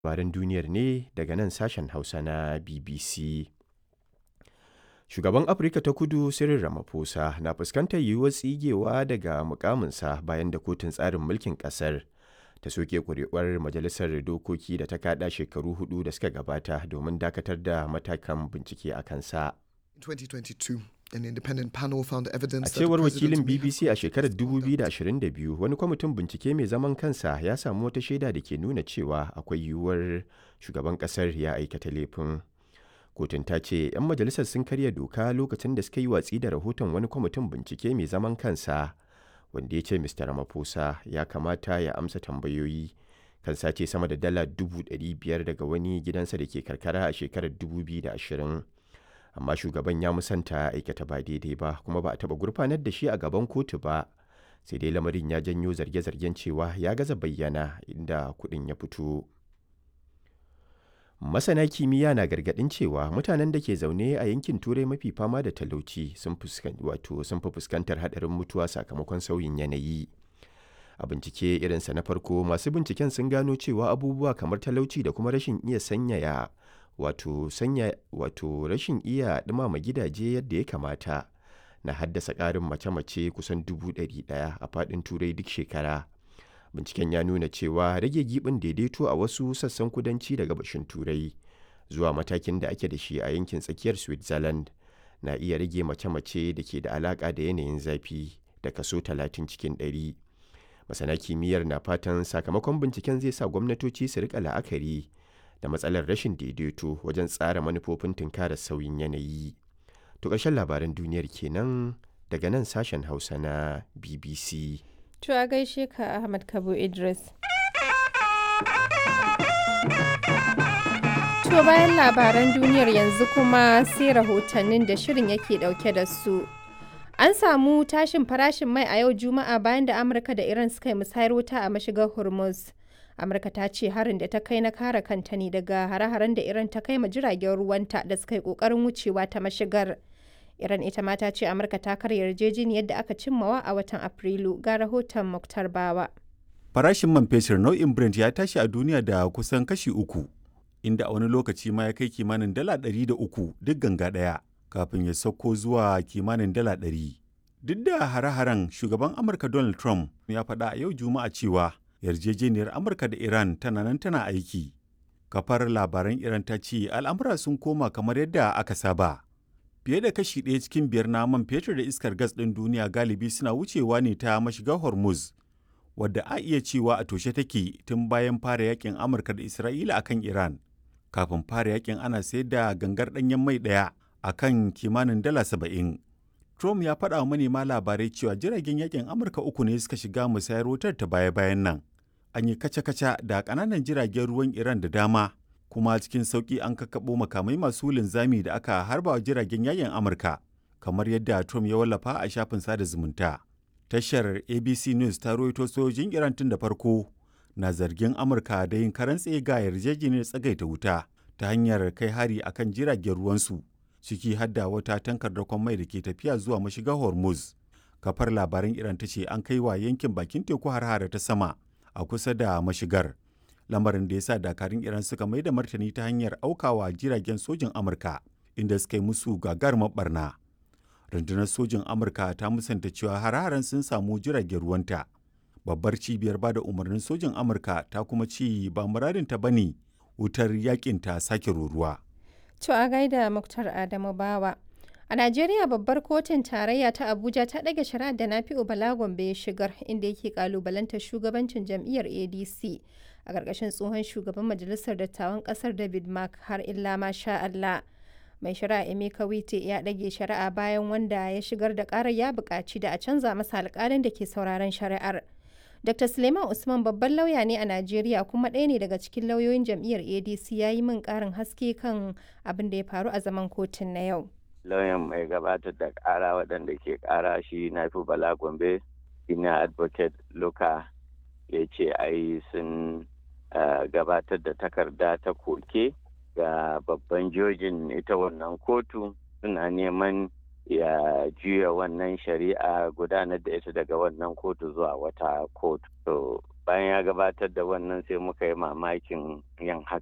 labaran duniyar ne daga nan sashen Hausa na BBC. Shugaban Afirka ta Kudu Cyril Ramaphosa na fuskantar yiwuwar tsigewa daga mukaminsa bayan da kotun tsarin mulkin ƙasar ta soke ƙuri'uwar majalisar dokoki da ta kaɗa shekaru hudu da suka gabata domin dakatar da matakan bincike a kansa. 2022, an independent panel found evidence A that the cewar president wakilin may have BBC a shekarar misconduct. 2022 wani kwamitin bincike mai zaman kansa ya samu wata shaida da ke nuna cewa akwai yiwuwar shugaban kasar ya aikata laifin. Kotun ta ce 'yan majalisar sun karya doka lokacin da suka yi watsi da rahoton wani kwamitin bincike mai zaman kansa wanda ya ce Mr. Ramaphosa ya kamata ya amsa tambayoyi kan sace sama da dala 500,000 daga wani gidansa da ke karkara a shekarar 2020. amma shugaban ya musanta aikata ba daidai ba kuma ba a taɓa gurfanar da shi a gaban kotu ba sai dai lamarin ya janyo zarge-zargen cewa ya gaza bayyana inda kuɗin ya fito masana kimiyya na gargaɗin cewa mutanen da ke zaune a yankin turai mafi fama da talauci sun fuskan- wato sun fi fuskantar haɗarin mutuwa sakamakon sauyin yanayi a bincike irinsa na farko masu binciken sun gano cewa abubuwa kamar talauci da kuma rashin iya sanyaya wato sanya wato rashin iya ɗumama gidaje yadda ya kamata na haddasa ƙarin mace-mace kusan dubu ɗari ɗaya a faɗin turai duk shekara binciken ya nuna cewa rage giɓin daidaito a wasu sassan kudanci da gabashin turai zuwa matakin da ake da shi a yankin tsakiyar switzerland na iya rage mace-mace da ke da alaƙa da yanayin zafi da kaso 30 cikin 100 masana kimiyyar na fatan sakamakon binciken zai sa gwamnatoci su rika la'akari da matsalar rashin daidaito wajen tsara manufofin tunkarar sauyin yanayi. To ƙarshen labaran duniyar kenan daga nan sashen Hausa na BBC. To a gaishe ka Ahmad Kabo Idris. To bayan labaran duniyar yanzu kuma sai rahotannin da shirin yake dauke da su. An samu tashin farashin mai a yau Juma'a bayan da Amurka da Iran suka yi musayar wuta a mashigar Hormuz. Amurka ta ce harin da ta kai na kare kanta ne daga hare-haren da Iran ta kai ma jiragen ruwanta da suka yi kokarin wucewa ta mashigar. Iran ita ma ta ce Amurka ta karya yarjejeniyar da aka cimmawa a watan Afrilu ga rahoton Muktar Bawa. Farashin man fetur nau'in Brent ya tashi a duniya da kusan kashi uku, inda a wani lokaci ma ya kai kimanin dala ɗari da uku duk ganga ɗaya, kafin ya sauko zuwa kimanin dala ɗari. Duk da hare-haren shugaban Amurka Donald Trump ya faɗa a yau Juma'a cewa yarjejeniyar Amurka da Iran tana nan tana aiki. Kafar labaran Iran ta ce al'amura sun koma kamar yadda aka saba. Fiye da kashi ɗaya cikin biyar na man fetur da iskar gas ɗin duniya galibi suna wucewa ne ta mashigar Hormuz, wadda a iya cewa a toshe take tun bayan fara yakin Amurka da Isra'ila akan Iran. Kafin fara yakin ana sayar da gangar ɗanyen mai ɗaya a kan kimanin dala saba'in. Trump ya faɗa wa manema labarai cewa jiragen yakin Amurka uku ne suka shiga musayar wutar ta baya-bayan nan. An yi kaca-kaca da ƙananan jiragen ruwan Iran da dama, kuma cikin sauƙi an kakkaɓo makamai masu linzami da aka harba wa jiragen yakin Amurka, kamar yadda Trump ya wallafa a shafin sada zumunta. Tashar ABC News ta rawaito sojojin Iran tun da farko na zargin Amurka da yin karan tsaye ga yarjejeniyar tsagaita wuta ta hanyar kai hari akan jiragen ruwansu. ciki hadda wata tankar dakon mai da ke tafiya zuwa mashigar hormuz kafar labaran iran ta ce an kai wa yankin bakin teku har ta sama a kusa da mashigar lamarin da ya sa dakarun iran suka mai da martani ta hanyar aukawa jiragen sojin amurka inda suka yi musu gagarumar barna rundunar sojin amurka ta musanta cewa har sun samu jiragen ruwanta babbar cibiyar bada umarnin sojin amurka ta kuma ci ba muradinta bane wutar yakin ta sake ruruwa To a gaida Muktar Adamu Bawa. A Najeriya babbar kotun tarayya ta Abuja ta ɗage shari'ar da Nafi'u Bala Gombe ya shigar inda yake kalubalantar shugabancin jam'iyyar ADC a ƙarƙashin tsohon shugaban majalisar dattawan ƙasar David Mark har illa ma sha Allah. Mai shari'a Emeka Wite ya ɗage shari'a bayan wanda ya shigar da ƙarar ya buƙaci da a canza masa alƙalin da ke sauraron shari'ar. Dr. Suleiman Usman babban lauya ne a Najeriya kuma ɗaya ne daga cikin lauyoyin jam'iyyar ADC ya yi min ƙarin haske kan abin da ya faru a zaman kotun na yau. Lauyan mai gabatar da ƙara waɗanda ke ƙara shi na fi Bala Gombe, ina advocate Luka ya ce ai sun gabatar da takarda ta koke ga babban jojin ita wannan kotu suna neman ya juya wannan shari'a gudanar da ita daga wannan kotu zuwa wata kotu. To bayan ya gabatar da wannan sai muka yi mamakin yin haka